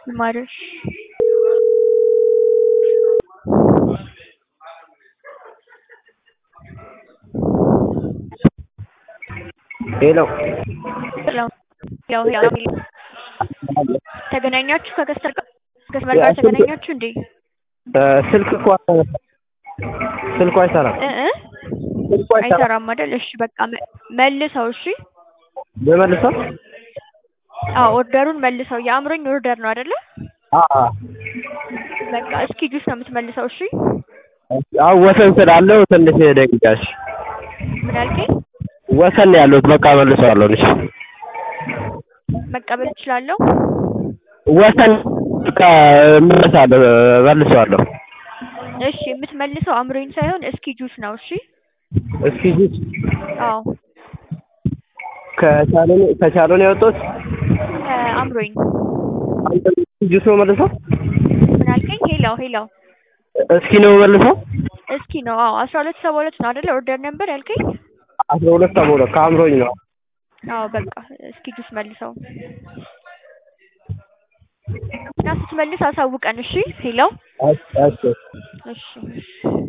ይማርሽ ሄሎ ሰላም ያው ያው ተገናኛችሁ ከከስተር ጋር ከከስተመር ጋር ተገናኛችሁ እንዴ? ስልክ እኮ ስልኩ አይሰራም። እ እ ስልኩ አይሰራም። አይሰራም አይደል? እሺ በቃ መ- መልሰው። እሺ በመልሰው አዎ ኦርደሩን መልሰው። የአእምሮኝ ኦርደር ነው አይደለ? አአ በቃ እስኪ ጁስ ነው የምትመልሰው። እሺ አዎ ወሰን ስላለው ትንሽ ደቂቃሽ ምን አልከኝ? ወሰን ነው ያለሁት። በቃ መልሰዋለሁ። እሺ መቀበል እችላለሁ? ወሰን በቃ መልሳለሁ፣ መልሰዋለሁ። እሺ የምትመልሰው አእምሮኝ ሳይሆን እስኪ ጁስ ነው። እሺ እስኪ ጁስ አዎ ከቻሎን ከቻሎን ያወጣሁት ከአእምሮኝ አንተ ጁስ ነው መልሰው። ምን አልከኝ? ሄላው ሄላው እስኪ ነው መልሰው። እስኪ ነው። አዎ አስራ ሁለት ሰባ ሁለት ነው አይደለ? ኦርደር ነበር ያልከኝ? አስራ ሁለት ሰባ ሁለት ከአምሮኝ ነው። አዎ በቃ እስኪ ጁስ መልሰው እና ስትመልስ አሳውቀን። እሺ ሄላው እሺ እሺ እሺ